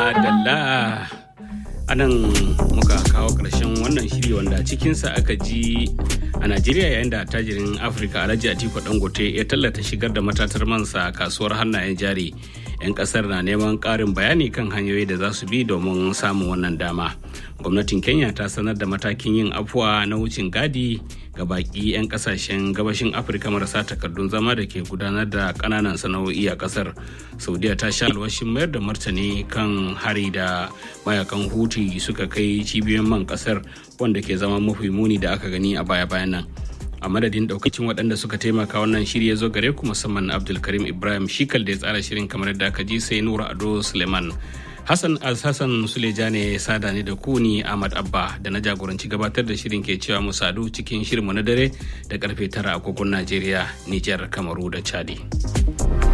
Madalla anan muka kawo ƙarshen wannan shiri wanda cikinsa aka ji a Najeriya yayin da tajirin Afirka Alhaji Atiku Dangote ya tallata shigar da matatar mansa kasuwar hannayen jari. 'Yan kasar na neman ƙarin bayani kan hanyoyi da za su bi domin samun wannan dama. Gwamnatin Kenya ta sanar da matakin yin afuwa na wucin gadi ga baki 'yan kasashen gabashin Afirka marasa takardun zama da ke gudanar da ƙananan sana'o'i a kasar. Saudiya ta sha alwashin mayar da martani kan hari da mayakan Huti suka kai cibiyoyin man kasar wanda ke zama mafi muni da aka gani a baya-bayan nan. a madadin daukacin waɗanda suka taimaka wannan shiri ya zo gare ku musamman abdulkarim ibrahim shikal da ya tsara shirin kamar yadda aka ji sai nura ado suleiman hassan hassan suleja ne sada ne da ku ni ahmad abba da na jagoranci gabatar da shirin ke cewa mu sadu cikin shirinmu na dare da karfe tara agogon najeriya nijar kamaru da chadi.